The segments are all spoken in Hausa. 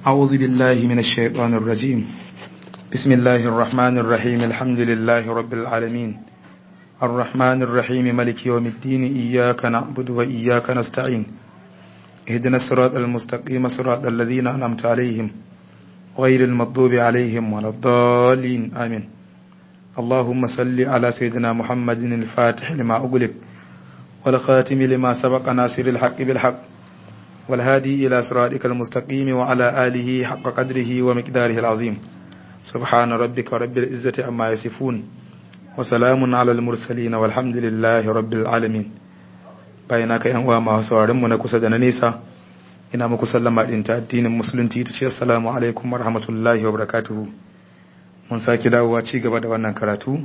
أعوذ بالله من الشيطان الرجيم بسم الله الرحمن الرحيم الحمد لله رب العالمين الرحمن الرحيم ملك يوم الدين إياك نعبد وإياك نستعين اهدنا الصراط المستقيم صراط الذين أنعمت عليهم غير المغضوب عليهم ولا الضالين آمين اللهم صل على سيدنا محمد الفاتح لما أغلق والخاتم لما سبق ناصر الحق بالحق والهادي إلى صراطك المستقيم وعلى آله حق قدره ومقداره العظيم سبحان ربك رب العزة عما يصفون وسلام على المرسلين والحمد لله رب العالمين bayanaka yan uwa masu sauraron mu na kusa da na nesa ina muku sallama din ta addinin musulunci ta ce assalamu alaikum wa rahmatullahi wa barakatuhu mun saki dawowa ci gaba da wannan karatu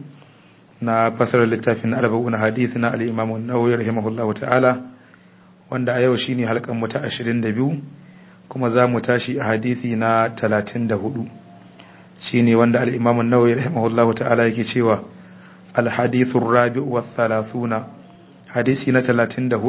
na fasarar littafin arba'un hadith na al-imam an-nawawi rahimahullahu ta'ala wanda a yau shine halkan mu ta 22 kuma za mu tashi a hadisi na 34 shine wanda al-imam an-nawawi rahimahullahu ta'ala yake cewa al-hadithu ar-rabi'u wa thalathuna hadisi na 34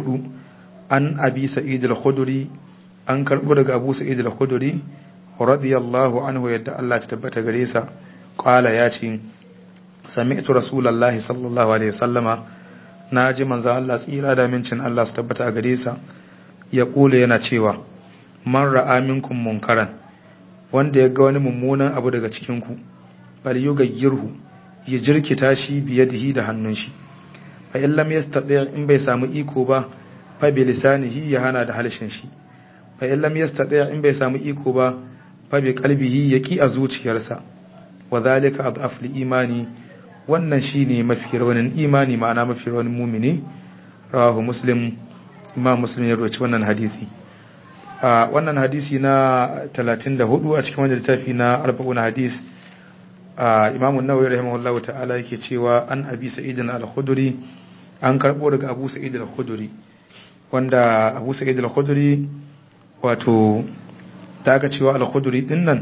an abi sa'id al-khudri an karbo daga abu sa'id al-khudri radiyallahu anhu yadda Allah ta tabbata gare sa qala ya ce sami'tu rasulullahi sallallahu alaihi wasallama naji manzo Allah tsira da mincin Allah su tabbata a gare sa ya kula yana cewa man ra'a minkum munkaran wanda ya ga wani mummunan abu daga cikin ku bal yugayyirhu ya jirkita shi biyadihi da hannun shi fa in lam yastati in bai samu iko ba fa bi lisanihi ya hana da halshen shi fa in lam yastati in bai samu iko ba fa bi qalbihi yaki a zuciyarsa wa zalika adhaf li imani wannan shine mafi rawanin imani ma'ana mafi rawanin mumini rawahu muslim imam muslim ya roci wannan hadisi a wannan hadisi na 34 a cikin wannan littafi na 40 hadis imam an-nawawi rahimahullahu ta'ala yake cewa an abi sa'id al-khudri an karbo daga abu sa'id al-khudri wanda abu sa'id al-khudri wato da aka cewa al-khudri din nan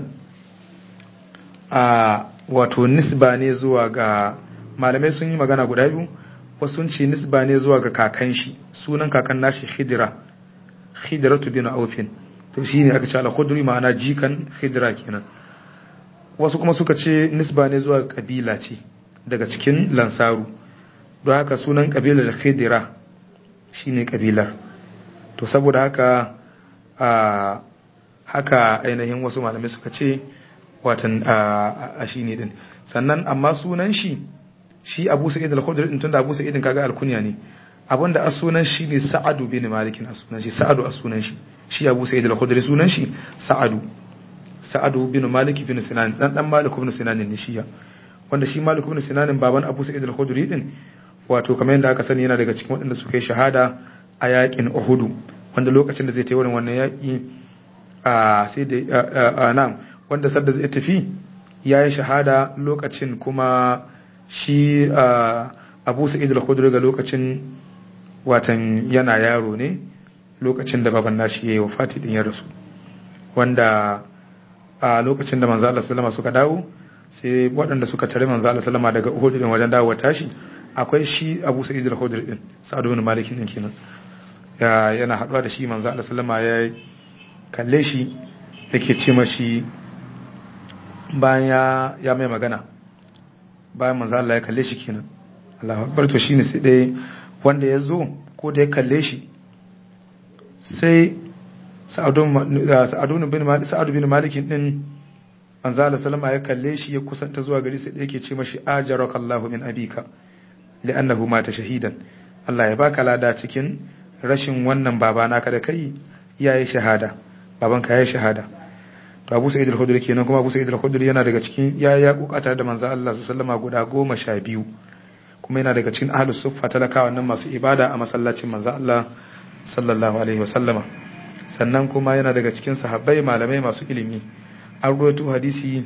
a wato nisba ne zuwa ga malamai sun yi magana guda biyu wasu sun ce nisba ne zuwa ga kakan shi sunan kakan nashi khidra khidratu bin aufin to shine aka ce al-khudri ma'ana jikan khidra kenan wasu kuma suka ce nisba ne zuwa kabila ce daga cikin lansaru don haka sunan kabilar khidra shine kabilar to saboda haka a haka ainihin wasu malamai suka ce watan a shi ne din sannan amma sunan shi shi abu sa'id al-khudri din tunda abu sa'id kaga alkunya ne abinda a sunan shi ne sa'adu bin malik a sunan shi sa'adu a sunan shi shi abu sa'id al-khudri sunan shi sa'adu sa'adu bin malik bin sinan dan dan malik bin sinan ne shi wanda shi malik bin sinan baban abu sa'id al-khudri din wato kamar yadda aka sani yana daga cikin waɗanda suka yi shahada a yakin uhud wanda lokacin da zai ta wurin wannan yaki a sai da na'am wanda sadda zai tafi ya yi shahada lokacin kuma shi abu sa'id al-khudri ga lokacin watan yana yaro ne lokacin da baban nashi yayi wafati din ya rasu wanda a lokacin da manzo Allah sallama suka dawo sai waɗanda suka tare manzo Allah sallama daga Uhud din wajen dawo tashi akwai shi Abu Sa'id al-Khudri din Sa'ad ibn Malik din kenan ya yana haɗuwa da shi manzo Allah sallama ya kalle shi yake ce mashi bayan ya mai magana bayan manzo Allah ya kalle shi kenan Allahu akbar to shine sai dai wanda ya zo ko da ya kalle shi sai Sa'adu bin Malik Sa'adu bin Malik din manzo Allah sallama ya kalle shi ya kusanta zuwa gari sai dai yake ce mashi ajarakallahu min abika li'annahu mata shahidan Allah ya baka lada cikin rashin wannan baba naka da kai yayi shahada babanka yayi shahada to Abu Sa'id al-Khudri kenan kuma Abu Sa'id al-Khudri yana daga cikin ya ya kokata da manzo Allah sallallahu guda goma sha biyu kuma yana daga cikin ahlus suffa talakawa nan masu ibada a masallacin manzo Allah sallallahu alaihi wasallama sannan kuma yana daga cikin sahabbai malamai masu ilimi an rawaito hadisi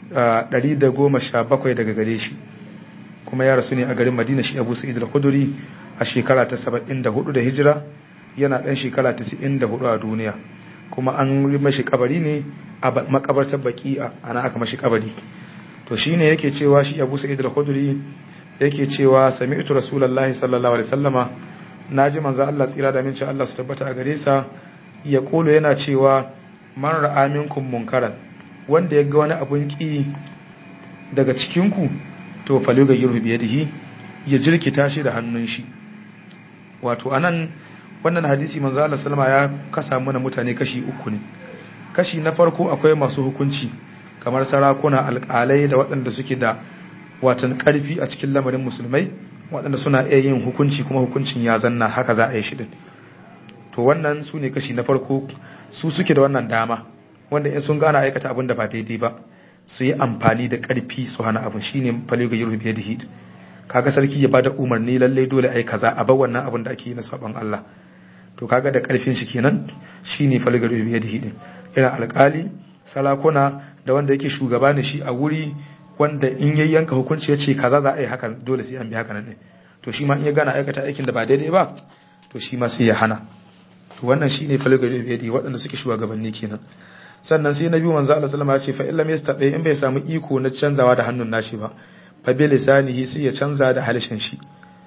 117 daga gare shi kuma ya rasu ne a garin Madina shi Abu Sa'id al-Khudri a shekara ta 74 da hijira yana dan shekara 94 a duniya kuma an mashi kabari ne a makabartar baki'a ana aka mashi kabari to shine yake cewa shi Abu Sa'id al-Khudri yake cewa sami'tu Rasulullahi sallallahu alaihi wasallama naji manzo Allah tsira da minci Allah su tabbata a gare sa ya kolo yana cewa man ra'a minkum munkaran wanda ya ga wani abun ki daga cikin ku to falo ga yurhu biyadihi ya jirkita shi da hannun shi wato anan wannan hadisi manzo Allah sallama ya kasa mana mutane kashi uku ne kashi na farko akwai masu hukunci kamar sarakuna alƙalai da waɗanda suke da watan ƙarfi a cikin lamarin musulmai waɗanda suna iya yin hukunci kuma hukuncin ya zanna haka za a yi shi din to wannan su ne kashi na farko su suke da wannan dama wanda in sun gana aikata abin da ba daidai ba su yi amfani da ƙarfi su hana abin shine faliga yurhu biyadihi kaga sarki ya bada umarni lalle dole ai kaza a bar wannan abin da ake yi na saban Allah to kaga da karfin shi kenan shine falgar biyadihi din irin alkali sarakuna da wanda yake shugaba ne shi a wuri wanda in yayi yanka hukunci yace kaza za a yi haka dole sai an bi haka nan ne to shi ma in ya gana aikata aikin da ba daidai ba to shi ma sai ya hana to wannan shine falgar biyadihi waɗanda suke shugabanni kenan sannan sai nabi manzo Allah sallama ya ce fa illam yastati in bai samu iko na canzawa da hannun nashi ba fa bi lisanihi sai ya canza da halishin shi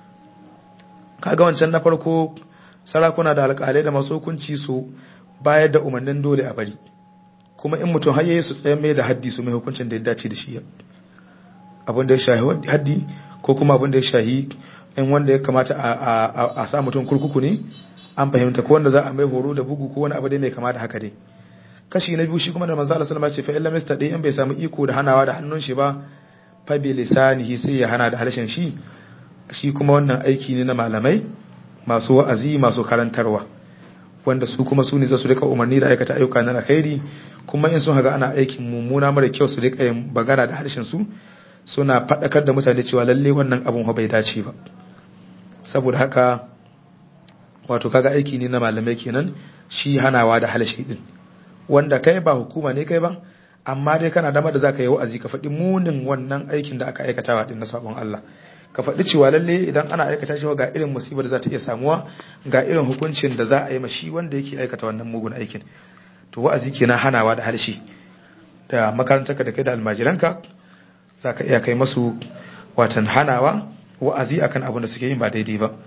kaga wancan na farko sarakuna da alƙalai da masu hukunci su bayar da umarnin dole a bari kuma in mutum har yayi su tsaye mai da haddi su mai hukuncin da ya dace da shi abin da ya shahi haddi ko kuma abin da ya shahi in wanda ya kamata a sa mutum kurkuku ne an fahimta ko wanda za a mai horo da bugu ko wani abu da mai kama da haka dai kashi na biyu shi kuma da manzo Allah sallallahu alaihi wasallam ce fa illa mista in bai samu iko da hanawa da hannun shi ba fa bi lisanihi sai ya hana da harshen shi shi kuma wannan aiki ne na malamai masu wa'azi masu karantarwa wanda su kuma su ne za su rika umarni da aikata ayyuka na alkhairi kuma in sun haga ana aikin mummuna mara kyau su rika yin bagana da harshen su suna faɗakar da mutane cewa lalle wannan abun bai dace ba saboda haka wato kaga aiki ne na malamai kenan shi hanawa da harshe din wanda kai ba hukuma ne kai ba amma dai kana damar da zaka yi wa'azi ka faɗi munin wannan aikin da aka aikatawa din na sabon Allah ka faɗi cewa lalle idan ana aikata shi ga irin musibar da za ta iya samuwa ga irin hukuncin da za a yi ma shi wanda yake aikata wannan mugun aikin to wa'azi kenan hanawa da harshe da makarantarka da kai da almajiranka za ka iya kai masu watan hanawa wa'azi akan abin da suke yin ba daidai ba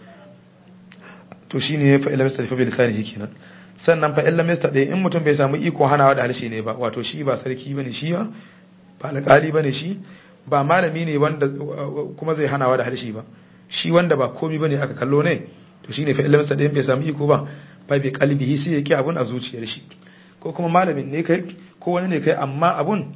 to shine fa ilmi fa bi lisanihi kenan sannan fa illa mista ɗaya in mutum bai samu iko hanawa da harshe ne ba wato shi ba sarki bane shi ba ba alƙali bane shi ba malami ne wanda kuma zai hanawa da harshe ba shi wanda ba komi bane aka kallo ne to shine fa illa mista ɗaya bai samu iko ba ba bi qalbihi sai yake abun a zuciyar shi ko kuma malamin ne kai ko wani ne kai amma abun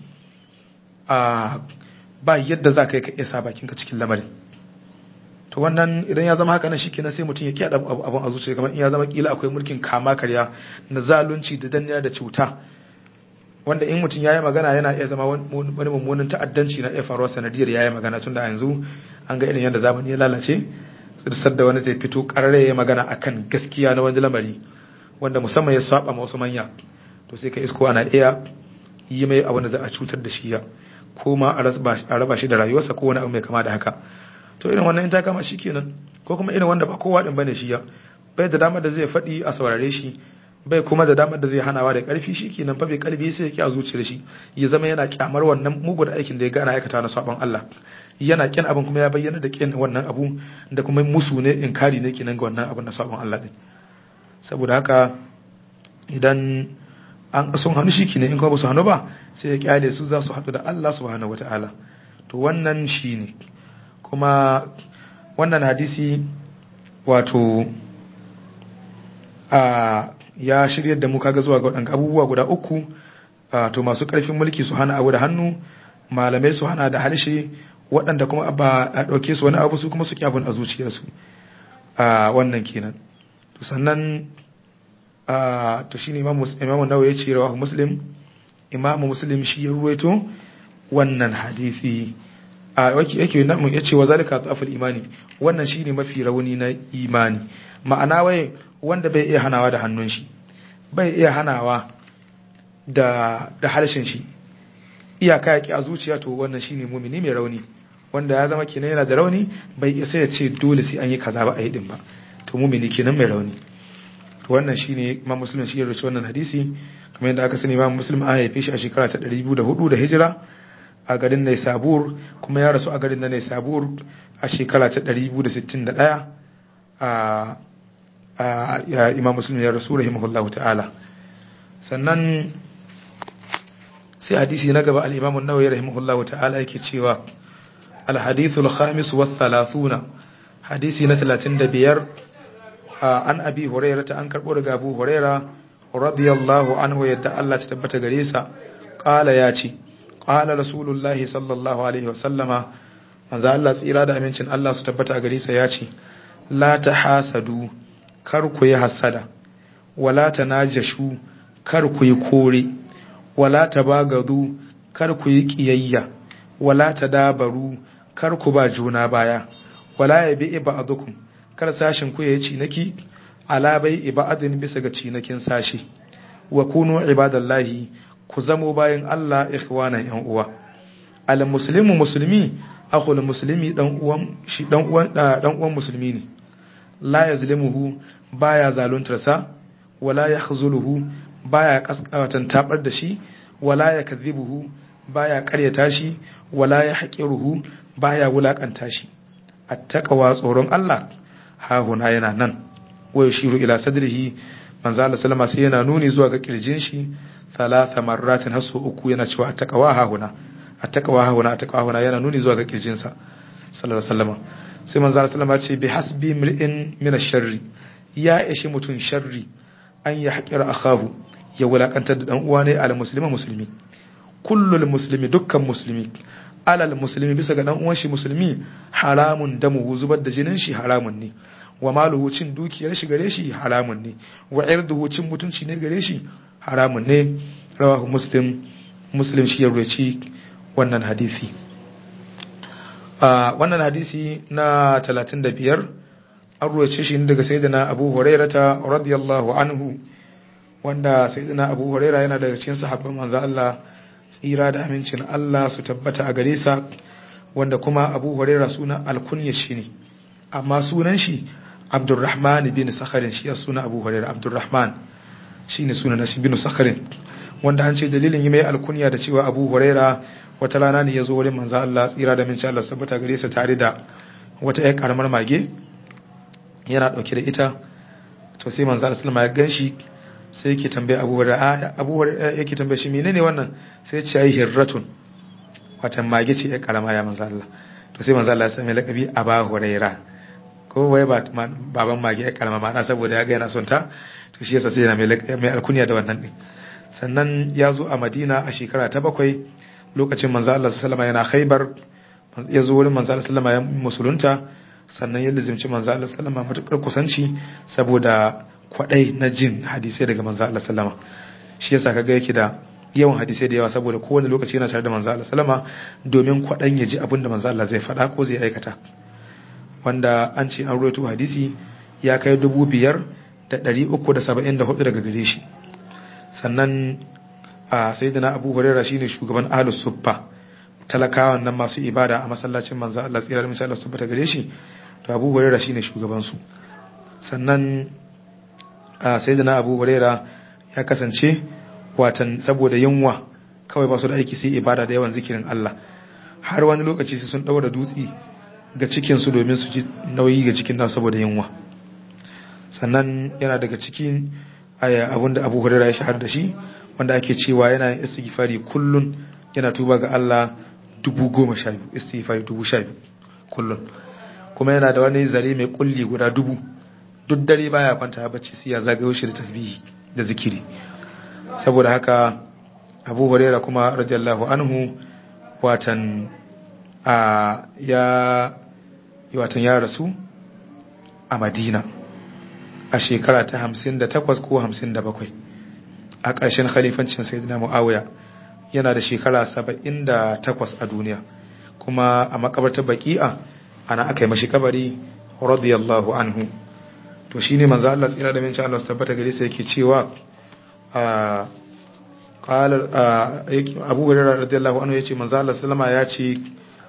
a ba yadda za ka yi ka isa bakinka cikin lamarin to wannan idan ya zama haka nan shikenan sai mutum ya kiyaye abun a zuciya kamar in ya zama kila akwai mulkin kama karya na zalunci da danniya da cuta wanda in mutum yayi magana yana iya zama wani mummunan ta'addanci na iya faruwa sanadiyar yayi magana tunda a yanzu an ga irin yadda zamani ya lalace tsirsar da wani zai fito karare ya magana akan gaskiya na wani lamari wanda musamman ya saba ma wasu manya to sai ka isko ana iya yi mai abin da za a cutar da shi ya ko ma a raba shi da rayuwarsa ko wani abu mai kama da haka to irin wannan in ta kama shi kenan ko kuma irin wanda ba kowa din bane shi ya bai da damar da zai faɗi a saurare shi bai kuma da damar da zai hanawa da ƙarfi shi kenan fa bai kalbi sai ya ki a zuciyar shi ya zama yana kyamar wannan mugun aikin da ya gana aikata na sabon Allah yana kin abin kuma ya bayyana da kin wannan abu da kuma musu ne inkari ne kenan ga wannan abin na sabon Allah din saboda haka idan an sun hannu shi kenan in kuma ba su hannu ba sai ya kyale su za su haɗu da Allah subhanahu wataala to wannan shine kuma wannan hadisi wato a ya shiryar da mu kaga zuwa ga waɗanda abubuwa guda uku to masu ƙarfin mulki su hana abu da hannu malamai su hana da harshe waɗanda kuma ba a ɗauke su wani abu su kuma su abin a zuciyarsu a wannan kenan to sannan to shine imamu imamu nawawi ya ce rawahu muslim imamu muslim shi ya ruwaito wannan hadisi a yake yake namu yace wa zalika dhaful imani wannan shine mafi rauni na imani ma'ana wai wanda bai iya hanawa da hannun shi bai iya hanawa da da harshen shi iyaka yake a zuciya to wannan shine mumini mai rauni wanda ya zama kenan yana da rauni bai isa ya ce dole sai an yi kaza ba a yi din ba to mumini kenan mai rauni to wannan shine imam muslim shi ya rubuta wannan hadisi kamar yadda aka sani imam muslim an haife shi a shekara ta 204 da hijira a garin Naisabur kuma ya rasu a garin na Naisabur a shekara ta 261 a Imam Muslim ya rasu rahimahullahu ta'ala sannan sai hadisi na gaba al-Imam an-Nawawi rahimahullahu ta'ala yake cewa al-hadithu al-khamis wa thalathuna hadisi na 35 an abi hurairah ta an karbo daga Abu Hurairah radiyallahu anhu yadda Allah ta tabbata gare sa qala ya ce qala rasulullahi sallallahu alaihi wasallama manzo Allah tsira da amincin Allah su tabbata a gare sa ya ce la tahasadu kar ku yi hasada wala tanajashu kar ku yi kore wala tabagadu kar ku yi kiyayya wala tadabaru kar ku ba juna baya wala yabi ba'dukum kar sashin ku yayi cinaki ala bai ibadin bisa ga cinakin sashi wa kunu ibadallahi ku zamo bayan Allah ikhwanan yan uwa al muslimu muslimi akhul muslimi dan uwan shi dan uwan dan uwan musulmi ne la yazlimuhu baya zaluntarsa wala yakhzuluhu baya kaskawatan tabar da shi wala yakdhibuhu baya karyata shi wala yahqiruhu baya wulakanta shi attaqwa tsoron Allah ha huna yana nan wa yushiru ila sadrihi manzo Allah sallama sai yana nuni zuwa ga kirjin shi thalatha marratin hasu uku yana cewa attaqwa ha huna attaqwa ha huna attaqwa huna yana nuni zuwa ga kirjin sa sallallahu alaihi wasallam sai manzo Allah sallama ce bi hasbi mri'in min ash-sharri ya ishi mutun sharri an ya haƙira akahu ya wulakantar da dan uwa ne al muslima musulmi kullul muslimi dukkan musulmi alal muslimi bisa ga dan uwan shi musulmi haramun damu zubar da jinin shi haramun ne wa maluhu cin dukiyar shi gare shi haramun ne wa irduhu cin mutunci ne gare shi haramun ne rawahu muslim muslim shi ya ruwaci wannan hadisi wannan hadisi na 35 an ruwace shi daga sayyidina Abu Hurairata radiyallahu anhu wanda sayyidina Abu Huraira yana daga cikin sahabban manzo Allah tsira da amincin Allah su tabbata a gare sa wanda kuma Abu Huraira suna alkunya shi ne amma sunan shi Abdurrahman bin Sakharin shi suna Abu Huraira Abdurrahman shine sunan shi bin Sakharin wanda an ce dalilin yi mai alkunya da cewa Abu Huraira wata rana ne ya zo wurin manzo Allah tsira da amincin Allah su tabbata gare sa tare da wata ƴar karamar mage yana dauke da ita to sai manzo Allah sallama ya ganshi sai yake tambaye Abu Hurairah Abu Hurairah yake tambaye shi menene wannan sai ya ce ai hirratun wata mage ce ya karama ya manzo Allah to sai manzo Allah ya sami lakabi Abu Hurairah ko wai ba baban mage ya karama ma saboda ya ga yana son ta to shi yasa sai yana mai mai alkunya da wannan din sannan ya zo a Madina a shekara ta bakwai lokacin manzo Allah sallallahu alaihi wasallam yana Khaibar ya zo wurin manzo Allah sallallahu alaihi wasallam ya musulunta sannan ya lizimci manzo Allah sallama matukar kusanci saboda kwadai na jin hadisai daga manzo Allah sallama shi yasa kaga yake da yawan hadisai da yawa saboda kowane lokaci yana tare da manzo Allah sallama domin kwadan ya ji abin da manzo Allah zai faɗa ko zai aikata wanda an ce an rawaito hadisi ya kai dubu biyar da ɗari uku da saba'in da hudu daga gare shi sannan a sayyidina abu hurairah shine shugaban ahlus suffa talakawan nan masu ibada a masallacin manzo Allah tsira da misalan su bata gare shi to Abu Hurairah shine shugaban su sannan a sayyidina Abu Hurairah ya kasance watan saboda yunwa kawai ba su da aiki sai ibada da yawan zikirin Allah har wani lokaci sai sun daura dutse ga cikin su domin su ji nauyi ga cikin nasu saboda yunwa sannan yana daga cikin abinda Abu Hurairah ya shahar da shi wanda ake cewa yana yin istighfari kullun yana tuba ga Allah dubu goma sha biyu istighfari dubu sha biyu kullum kuma yana da wani zare mai kulli guda dubu duk dare baya kwanta bacci sai ya zagayo shi da tasbihi da zikiri saboda haka Abu Hurairah kuma radiyallahu anhu watan a ya watan ya rasu a Madina a shekara ta 58 ko 57 a ƙarshen khalifancin Sayyidina Muawiya yana da shekara saba'in da takwas a duniya kuma a makabartar baki'a ana aka yi mashi kabari radiyallahu anhu to shine manzo Allah tsira da minci Allah tabbata gare sa yake cewa a qala Abu Hurairah radiyallahu anhu yace manzo Allah sallama ya ce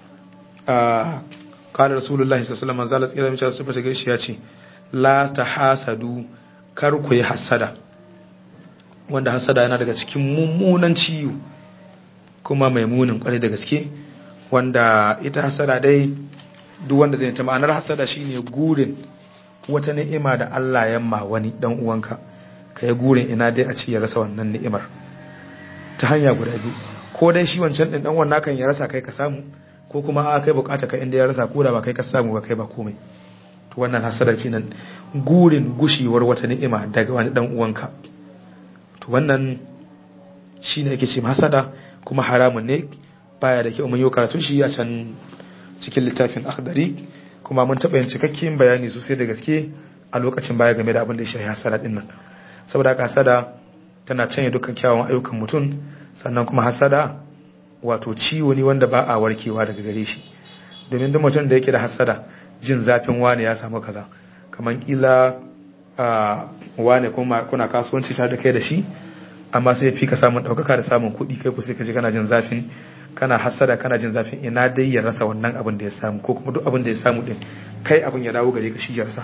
a qala Rasulullahi sallallahu alaihi wasallam manzo Allah tsira da minci Allah tabbata gare shi ya ce la tahasadu kar ku yi hasada wanda hasada yana daga cikin mummunan ciwo kuma mai munin kwarai da gaske wanda ita hasada dai duk wanda zai ta ma'anar hasada shine gurin wata ni'ima da Allah ya ma wani dan uwanka kai gurin ina dai a ci ya rasa wannan ni'imar ta hanya guda biyu ko dai shi wancan din dan wannan kan ya rasa kai ka samu ko kuma a kai bukata ka inda ya rasa ko da ba kai ka samu ba kai ba komai to wannan hasada kenan gurin gushewar wata ni'ima daga wani dan uwanka to wannan shine yake ce hasada kuma haramun ne baya da kyau mun yi karatun shi a can cikin littafin akhdari kuma mun taɓa yin cikakken bayani sosai da gaske a lokacin baya game da abin da ya shafi hasada din nan saboda haka hasada tana canye dukkan kyawun ayyukan mutum sannan kuma hasada wato ciwo ne wanda ba a warkewa daga gare shi domin duk mutum da yake da hasada jin zafin wane ya samu kaza kamar kila wane kuma kuna kasuwanci tare da kai da shi amma sai fi ka samun ɗaukaka da samun kuɗi kai ku sai ka ji kana jin zafin kana hasada kana jin zafin ina dai ya rasa wannan abin da ya samu ko kuma duk abin da ya samu din kai abin ya dawo gare ka shi ya rasa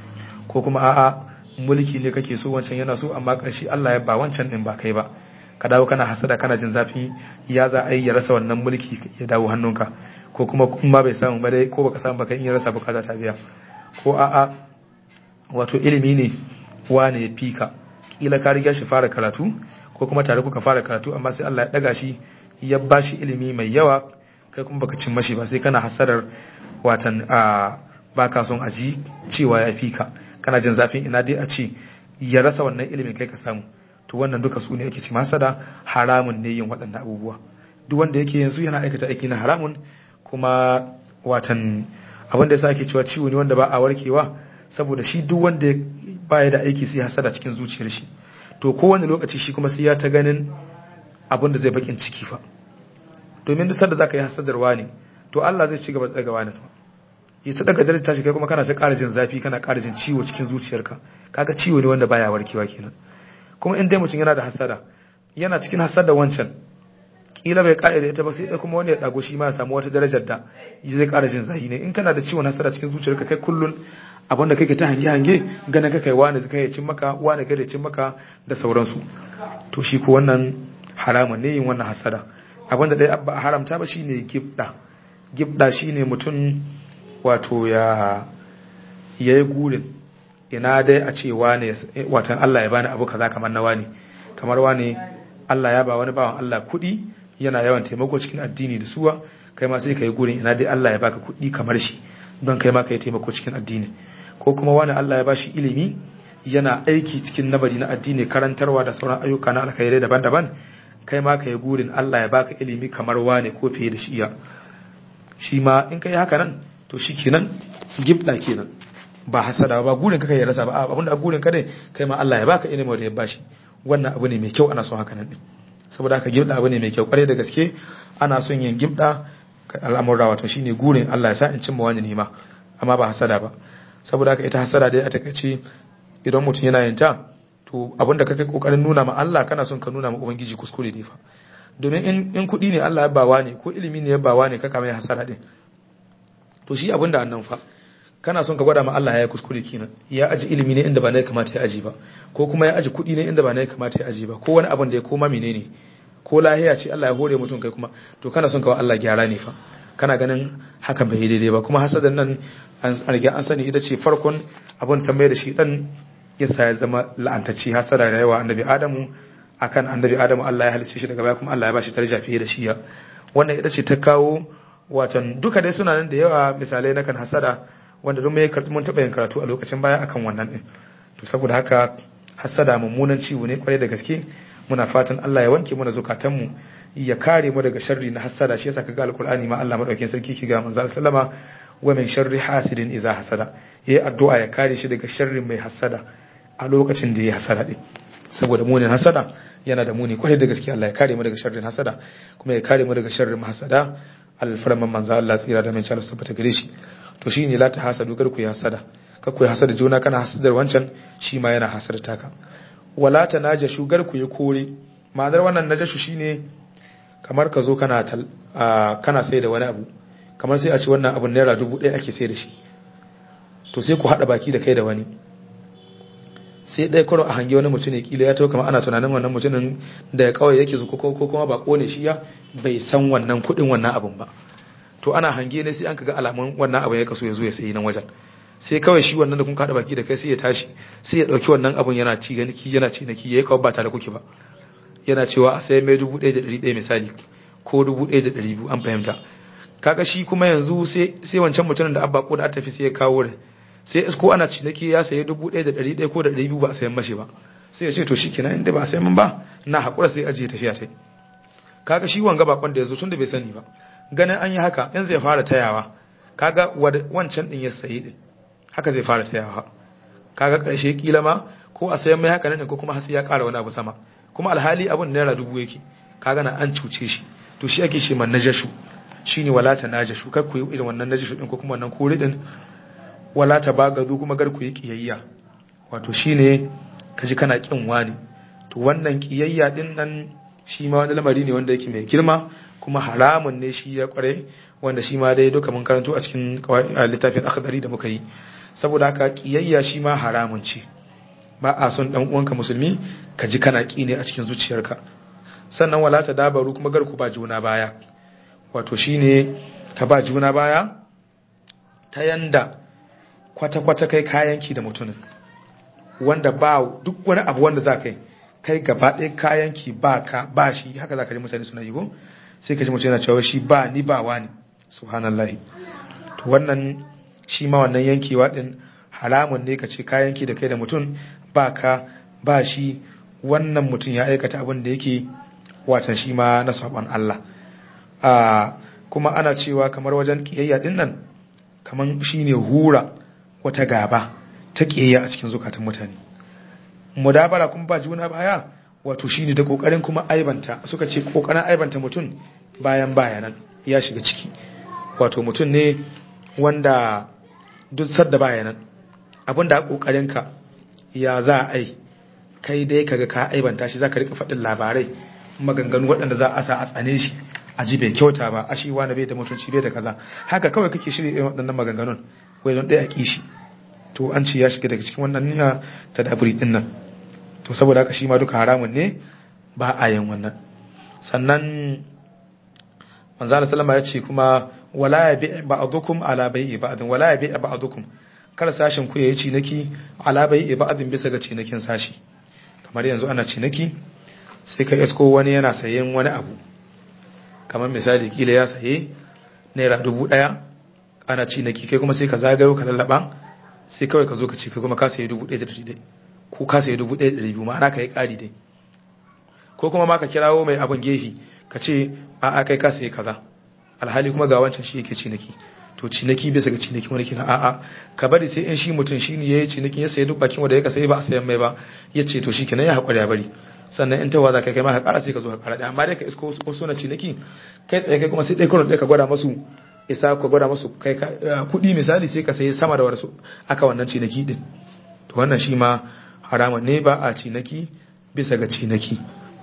ko kuma a'a mulki ne kake so wancan yana so amma ƙarshe Allah ya ba wancan din ba kai ba ka dawo kana hasada kana jin zafi ya za a yi ya rasa wannan mulki ya dawo hannunka ko kuma kuma bai samu ba dai ko baka samu ba kai in ya rasa bukata ta biya ko a'a wato ilimi ne wane ya fika kila ka riga shi fara karatu ko kuma tare kuka fara karatu amma sai Allah ya daga shi ya bashi ilimi mai yawa kai kuma baka cin mashi ba sai kana hasadar watan a baka son aji cewa ya fika kana jin zafin ina dai a ce ya rasa wannan ilimin kai ka samu to wannan duka su ne ake ci masada haramun ne yin waɗannan abubuwa duk wanda yake yanzu yana aikata aiki na haramun kuma watan abin da yasa ake cewa ciwo ne wanda ba a warkewa saboda shi duk wanda baya da aiki sai hasada cikin zuciyar shi to kowane lokaci shi kuma sai ya ta ganin abin da zai bakin ciki fa domin duk sanda zaka yi hasadarwa ne to Allah zai ci gaba da daga wani ya ta daga daraja shi kai kuma kana ta ƙara jin zafi kana ƙara jin ciwo cikin zuciyarka kaga ciwo ne wanda baya warkewa kenan kuma in dai mutum yana da hasada yana cikin hasada wancan kila bai ƙara da ita ba sai dai kuma wani ya dago shi ma ya samu wata darajar da zai ƙara jin zafi ne in kana da ciwon hasada cikin zuciyarka kai kullun abin da kake ta hange hange ganin ka kai wani kai ya cin maka wani kai ya cin maka da sauransu to shi ko wannan haramun ne yin wannan hasada abin da dai ba haramta ba shine gibda gibda shine mutum wato ya yayi gurin ina dai a ce wane watan Allah ya bani abu kaza kamar na wani kamar wani Allah ya ba wani bawan Allah kuɗi yana yawan taimako cikin addini da suwa kai ma sai ka yi gurin ina dai Allah ya baka kuɗi kamar shi don kai ma ka yi taimako cikin addini ko kuma wani Allah ya bashi ilimi yana aiki cikin nabari na addini karantarwa da sauran ayyuka na alkhairai daban-daban kai ma ka yi gurin Allah ya baka ilimi kamar wane ko fiye da shi ya shi ma in ka yi haka nan to shi kenan gibda kenan ba hasada ba gurin ka kai ya rasa ba abinda a gurin ka dai kai ma Allah ya baka ilimin da ya bashi wannan abu ne mai kyau ana son haka nan din saboda haka gibda abu ne mai kyau kwarai da gaske ana son yin gibda al'amurra wato shine gurin Allah ya sa in cimma wani nima amma ba hasada ba saboda haka ita hasada dai a takaice idan mutum yana yin ta to abinda kake kokarin nuna ma Allah kana son ka nuna ma ubangiji kuskure ne fa domin in in kudi ne Allah ya bawa ne ko ilimi ne ya bawa ne kaka mai hasada din to shi abinda annan fa kana son ka gwada ma Allah ya kuskure kenan ya aji ilimi ne inda ba na kamata ya aji ba ko kuma ya aji kudi ne inda ba na kamata ya aji ba ko wani abin da ya koma menene ko lahiya ce Allah ya hore mutum kai kuma to kana son ka wa Allah gyara ne fa kana ganin hakan bai daidai ba kuma hasadan nan an riga an sani ita ce farkon abin tambaye da shi dan yasa ya zama la'antacci hasada da yawa annabi Adamu akan annabi Adamu Allah ya halice shi daga baya kuma Allah ya bashi daraja fiye da shi ya wannan ita ce ta kawo watan duka dai suna nan da yawa misalai na kan hasada wanda don mai mun taɓa yin karatu a lokacin baya akan wannan din to saboda haka hasada mummunan ciwo ne kwarai da gaske muna fatan Allah ya wanke mana zukatanmu ya kare mu daga sharri na hasada shi yasa kaga alqur'ani ma Allah madaukakin sarki ki ga manzo sallama wa min sharri hasidin idza hasada yayi addu'a ya kare shi daga sharrin mai hasada a lokacin da yayi hasada din saboda munin hasada yana da muni kwarai da gaske Allah ya kare mu daga sharrin hasada kuma ya kare mu daga sharrin hasada alfarman manzo Allah tsira da mai chalo tabbata gare shi to shine la ta hasadu kar ku yi hasada kar ku yi hasada juna kana hasadar wancan shi ma yana hasada taka wala ta najashu gar ku yi kore ma'anar wannan najashu shine kamar ka zo kana kana sai da wani abu kamar sai a ce wannan abun naira dubu ɗaya ake sai da shi to sai ku haɗa baki da kai da wani sai ɗaya kwaro a hangi wani mutum ne kila ya kamar ana tunanin wannan mutumin da ya kawai yake zuko ko kuma ba kone shi ya bai san wannan kuɗin wannan abun ba to ana hange ne sai an kaga alamun wannan abun ya kaso ya zo ya sayi nan wajen sai kawai shi wannan da kun kada baki da kai sai ya tashi sai ya dauki wannan abun yana ci ganiki yana ci naki yayi kawai ba tare kuke ba yana cewa a sai mai dubu ɗaya da ɗari ɗaya misali ko dubu ɗaya da ɗari biyu an fahimta kaga shi kuma yanzu sai wancan mutumin da abba ko da tafi sai ya kawo rai sai ko ana ciniki ya sayi dubu ɗaya da ɗari ɗaya ko da ɗari biyu ba a sayan mashi ba sai ya ce to shikenan inda ba a sayan min ba na haƙura sai ajiye tafiya ta kaga shi wanga bakon da ya zo tun da bai sani ba ganin an yi haka in zai fara tayawa kaga wancan din ya sayi din haka zai fara tayawa kaga ƙarshe kila ma ko a sayan mai haka nan ko kuma hasi ya ƙara wani abu sama kuma alhali abun naira dubu yake kaga na an cuce shi to shi ake shi man najashu shine wala ta najashu kar ku yi irin wannan najashu din ko kuma wannan kore din wala ta bagazu kuma gar ku yi kiyayya wato shine kaji kana kin wani to wannan kiyayya din nan shi ma wani lamari ne wanda yake mai girma kuma haramun ne shi ya kware wanda shi ma dai duka mun karanto a cikin littafin akhdari da muka yi saboda haka kiyayya shi ma haramun ce ba a son dan uwanka musulmi ka ji kana ki ne a cikin zuciyarka sannan wala ta dabaru kuma gar ku ba juna baya wato shine ka ba juna baya ta yanda kwata-kwata kai kayanki da mutumin wanda ba duk wani abu wanda za ka yi kai gaba ɗaya kayanki ba ka ba shi haka za ka ji mutane suna yi ko sai ka ji mutum yana cewa shi ba ni ba wani subhanallahi to wannan shi ma wannan yankewa din haramun ne ka ce kayanki da kai da mutum ba ka ba shi wannan mutum ya aikata abin da yake watan shi ma na saban Allah kuma ana cewa kamar wajen kiyayya din nan kamar shine hura wata gaba ta kiyayya a cikin zukatan mutane mudabara kuma ba juna baya wato shine da kokarin kuma aibanta suka ce kokarin aibanta mutum bayan bayanan ya shiga ciki wato mutum ne wanda duk sadda bayanan abinda kokarin ka ya za a yi kai dai kaga ka aibanta shi zaka rika faɗin labarai maganganu waɗanda za a sa a tsane shi a ji bai kyauta ba a shi wani bai da mutunci bai da kaza haka kawai kake shirya irin waɗannan maganganun wai don ɗaya kishi to an ce ya shiga daga cikin wannan niyya ta daburi din nan to saboda haka shi ma duka haramun ne ba a yin wannan sannan manzo Allah sallama ya ce kuma wala ya bi ba'dukum ala bai'i ba'din wala ya bi ba'dukum kar sashin ku yayi cinaki ala bai'i ba'din bisa ga cinakin sashi kamar yanzu ana cinaki sai ka isko wani yana sayen wani abu kamar misali kila ya saye naira dubu daya ana cinaki kai kuma sai ka zagayo ka lallaba sai kawai ka zo ka ce kai kuma ka sayi dubu ɗaya da ɗari dai ko ka sayi dubu ɗaya da ɗari biyu ma'ana ka yi ƙari dai ko kuma ma ka kirawo mai abin gefe ka ce a a kai ka sayi kaza alhali kuma ga wancan shi yake cinaki to cinaki bisa ga cinaki wani kina a'a ka bari sai in shi mutum shi ne ya yi cinaki ya sayi duk bakin wanda ya ka sayi ba a sayan mai ba ya ce to shi kenan ya haƙura ya bari sannan in tawa za ka kai ma ka ƙara sai ka zo ka ƙara ɗaya amma dai ka isko wasu na cinaki kai tsaye kai kuma sai ɗaya kurin ɗaya ka gwada masu isa ka gwada masu kai kuɗi misali sai ka sayi sama da wasu aka wannan cinaki din to wannan shi ma haramun ne ba a cinaki bisa ga cinaki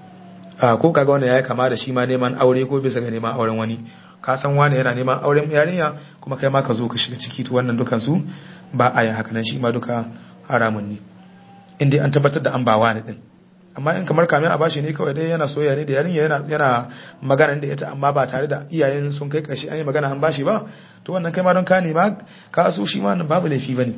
ko kaga wannan yayi kama da shi ma neman aure ko bisa ga neman auren wani ka san wani yana neman auren yarinya kuma kai ma ka zo ka shiga ciki to wannan dukan su ba a yin haka nan shi ma duka haramun ne in dai an tabbatar da an ba wani din amma in kamar kamin a bashi ne kawai dai yana soyayya ne da yarinya yana yana magana da ita amma ba tare da iyayen sun kai kashi an yi magana an bashi ba to wannan kai ma don ka nema ka so shi ma babu laifi bane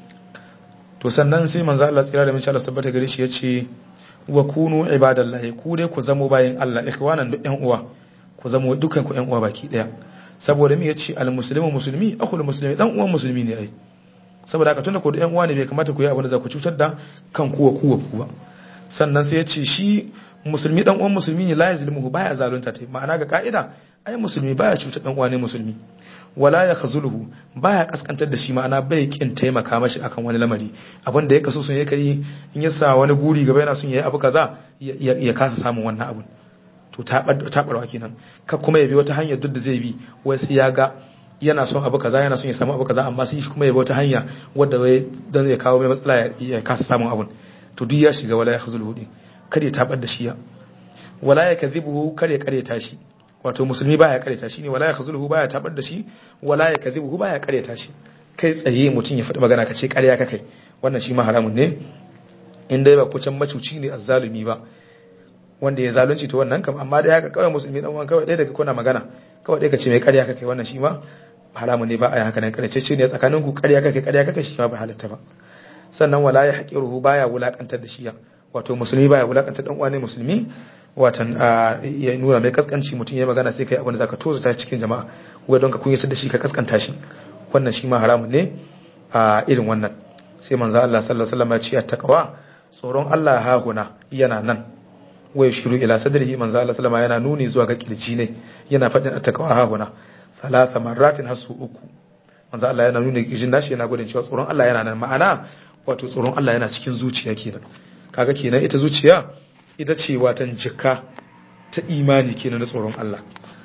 to sannan sai manzo Allah tsira da min Allah tabbata gare shi yace wa kunu ibadallahi ku dai ku zamo bayin Allah ikhwanan duk ƴan uwa ku zamo dukan ku ƴan uwa baki daya saboda me yace al muslimu muslimi akhul muslimi dan uwan musulmi ne ai saboda haka tunda ku da ƴan uwa ne bai kamata ku yi abin da za ku cutar da kan kuwa kuwa ku ba sannan sai yace shi musulmi dan uwan musulmi ne la yazlimuhu baya zalunta tai ma'ana ga ka'ida ai musulmi baya cutar dan uwa ne musulmi wala ya khazuluhu baya kaskantar da shi ma'ana bai kin taimaka mashi akan wani lamari abin da ya kaso sun yake yi in ya sa wani guri gaba yana son yayi abu kaza ya kasa samun wannan abun to tabarwa kenan ka kuma ya bi wata hanyar duk da zai bi wai sai ya ga yana son abu kaza yana son ya samu abu kaza amma sai shi kuma ya bi wata hanya wadda wai dan ya kawo mai matsala ya kasa samun abun to duk ya shiga wala ya khazuluhu din kada ya tabar da shi ya wala ya kadhibuhu kada ya kareta shi wato musulmi baya kareta shi ne wala ya khazuluhu baya tabar da shi wala ya kadhibuhu baya kareta shi kai tsaye mutum ya faɗi magana ka ce ƙarya ka kai wannan shi ma haramun ne in dai ba kucan macuci ne azzalumi ba wanda ya zalunci to wannan kam amma da ya ka kawai musulmi dan uwan kawai ɗaya daga kuna magana kawai ɗaya ka ce mai ƙarya ka kai wannan shi ma haramun ne ba a yi haka nan ƙarshe ne tsakanin ku ƙarya ka kai ƙarya ka kai shi ma ba halatta ba sannan wala ya haƙiruhu baya wulakantar da shi wato musulmi baya wulakantar dan uwa ne musulmi watan ya nuna mai kaskanci mutum ya magana sai kai abin da zaka tozo ta cikin jama'a wai don ka kunyatar da shi ka kaskanta shi wannan shi ma haramun ne a irin wannan sai manzo Allah sallallahu alaihi wasallam ya ce attaqwa tsoron Allah ha huna yana nan wai shiru ila sadrihi manzo Allah sallallahu yana nuni zuwa ga kirji ne yana fadin attaqwa ha huna salasa marratin hasu uku manzo Allah yana nuni kirjin nashi yana gudun cewa tsoron Allah yana nan ma'ana wato tsoron Allah yana cikin zuciya kenan kaga kenan ita zuciya ita ce watan jikka ta imani kenan na tsoron Allah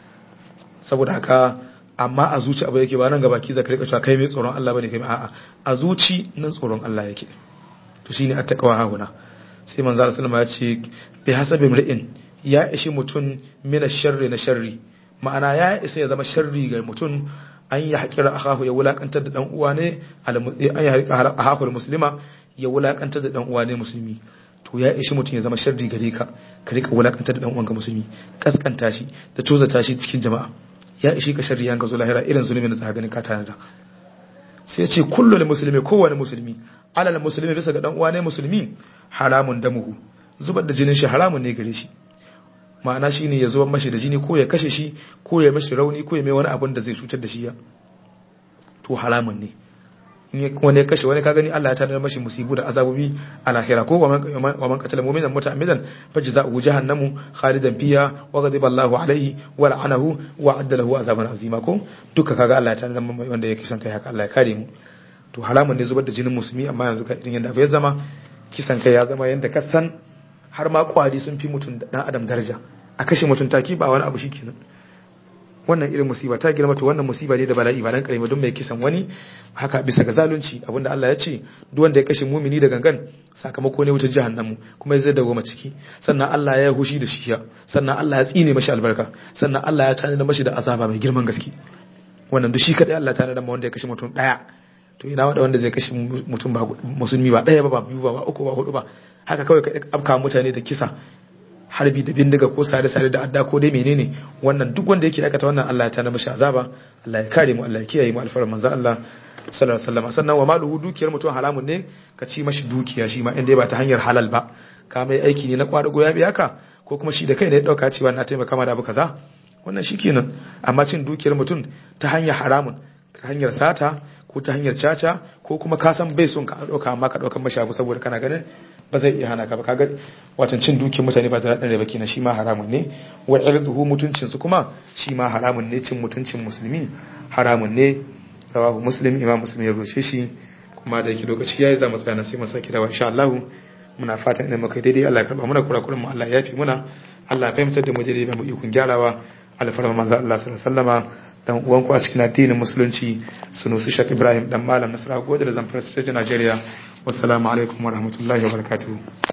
saboda haka amma a zuci abu yake ba nan gaba ki zaka rika cewa kai mai tsoron Allah bane kai a'a a zuci nan tsoron Allah yake to shine attaqwa hauna sai manzo Allah sallama ya ce bi hasabi mri'in ya ishi mutun mina sharri na sharri ma'ana ya isa ya zama sharri ga mutun an yi haƙira akahu ya wulakantar da dan uwa ne an yi haƙira akahu muslima ya wulakantar da dan uwa ne musulmi to ya ishi mutum ya zama sharri gare ka ka rika wulakantar da dan uwanka musulmi kaskanta shi da tozata shi cikin jama'a ya ishi ka sharri yanka zo lahira irin zulumin da za ganin ka tana da sai ce kullul muslimi kowane musulmi alal muslimi bisa ga dan uwa ne musulmi haramun damuhu zubar da jinin shi haramun ne gare shi ma'ana shine ya zubar mashi da jini ko ya kashe shi ko ya mashi rauni ko ya mai wani abin da zai cutar da shi ya to haramun ne in wani ya kashe wani ka gani Allah ya tanar mashi musibu da azabobi a lahira ko wa man qatala mu'minan muta'ammidan fajza'uhu jahannamu khalidan fiha wa ghadiba Allahu alayhi wa la'anahu wa adda lahu azaban azima ko duka kaga Allah ya tanar wanda ya kisan kai haka Allah ya kare mu to haramun ne zubar da jinin musulmi amma yanzu ka irin yanda ya zama kisan kai ya zama yanda ka san har ma kwari sun fi mutum da dan adam daraja a kashe mutum taki ba wani abu shikenan wannan irin musiba ta girma to wannan musiba ne da bala'i ba dan karimi don mai kisan wani haka bisa ga zalunci abinda Allah ya ce duk wanda ya kashe mumini da gangan sakamako ne wutar jahannamu kuma zai dawo ma ciki sannan Allah ya hushi da shi sannan Allah ya tsine mashi albarka sannan Allah ya tana mashi da azaba mai girman gaske wannan duk shi kadai Allah ta da wanda ya kashe mutum daya to ina wanda wanda zai kashe mutum ba musulmi ba daya ba ba biyu ba ba uku ba hudu ba haka kawai ka afka mutane da kisa harbi da bindiga ko sare-sare da adda ko dai menene wannan duk wanda yake aikata wannan Allah ya tana mashi azaba Allah ya kare mu Allah ya kiyaye mu alfarar manzo Allah sallallahu alaihi wasallam sannan wa maluhu dukiyar mutum haramun ne ka ci mashi dukiya shi ma inda ba ta hanyar halal ba ka mai aiki ne na kwadago ya biya ka ko kuma shi da kai ne ya dauka cewa na taimaka ma da abu kaza wannan shikenan amma cin dukiyar mutum ta hanyar haramun ta hanyar sata ko ta hanyar caca ko kuma ka san bai son ka dauka amma ka dauka mashi abu saboda kana ganin ba zai iya hana ka ba kaga watan cin dukiyar mutane ba da daɗin ba kenan shi ma haramun ne wa irduhu mutuncin su kuma shi ma haramun ne cin mutuncin musulmi haramun ne rawahu muslim imam muslim ya roce shi kuma da yake lokaci yayi za mu tsaya sai mu saki dawa insha Allah muna fatan idan muka daidai Allah ya karba muna kurakuran mu Allah ya yafi muna Allah ya fahimtar da mu daidai ba mu ikon gyarawa alfarma manzo Allah sallallahu alaihi wasallama dan uwan ku a cikin addinin musulunci sunusi Sheikh Ibrahim dan malam Nasara Gode da Zamfara State Nigeria wassalamu alaikum warahmatullahi wabarakatuh